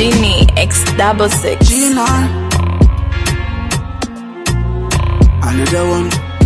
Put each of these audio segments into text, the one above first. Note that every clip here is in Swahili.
Genie X double six. Gina. Another one.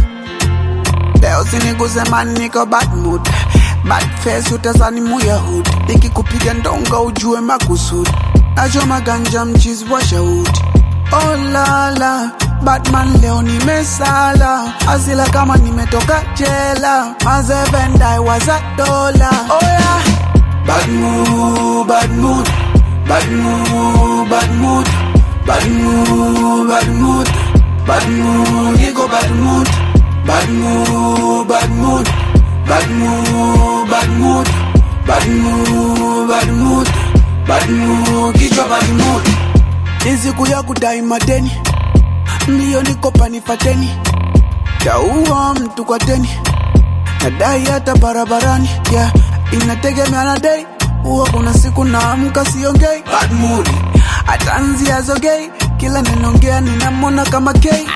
Leo siniguze man niko bad mood Bad face utazani muya hood Nikikupiga ndonga ujue makusudi Nachoma ganja mchizi wa shahudi Oh la la Batman leo nimesala Asila kama nimetoka jela Mazevendai waza dola Oh yeah Bad mood, bad mood Bad mood, bad mood Bad mood, bad mood Bad mood, niko bad mood Bad mood, bad mood Bad mood, bad mood Bad mood, bad mood Bad mood, kichwa bad mood Ni siku ya kudai madeni Mbio niko panifateni Taua mtu kwa deni Nadai hata barabarani yeah. Inategemea na day Huwa kuna siku naamka siongei Bad mood Atanzia zogei Kila ninaongea ninamwona kama gay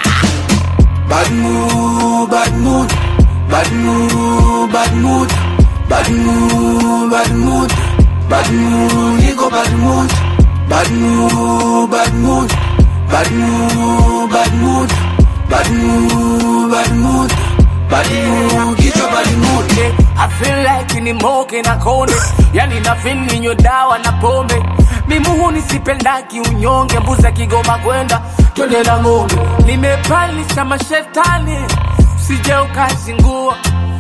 Bad mood, bad mood Bad mood, bad mood Bad mood, bad mood Bad mood, niko bad mood Bad mood, bad mood Bad mood, bad mood Bad mood, bad mood Bad mood, kichwa bad mood Yeah, I feel like ni moke na kone yani na feel ninywe dawa na pombe mimuhu nisipendaki unyonge mbuza kigoma kwenda twende na ng'ombe nimepalisha mashetani sije ukazingua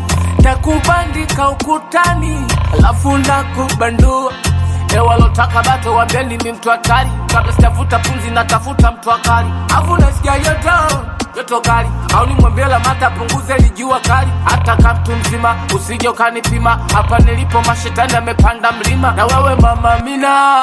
takubandika ukutani alafu nakubandua ewalotaka bato wambeni mi mtu hatari kabla sitafuta pumzi natafuta mtu akali afu nasikia yoto joto kali au nimwambie lamata punguze lijua kali hata kamtu mzima usije ukanipima hapa nilipo mashetani amepanda mlima na wewe mama mina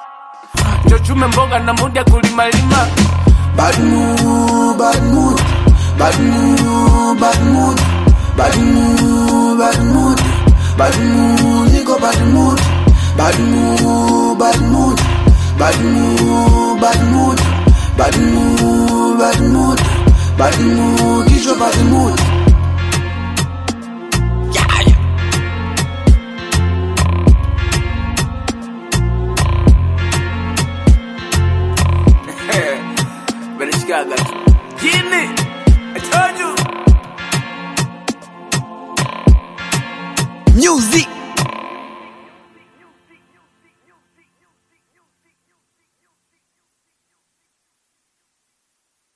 chochume mboga na muda kulimalima Bad mood, bad mood, bad mood, bad mood, bad mood, bad mood, bad mood, niko bad mood, bad mood, bad mood, bad mood, bad mood, bad mood, bad mood, bad mood, kichwa bad mood.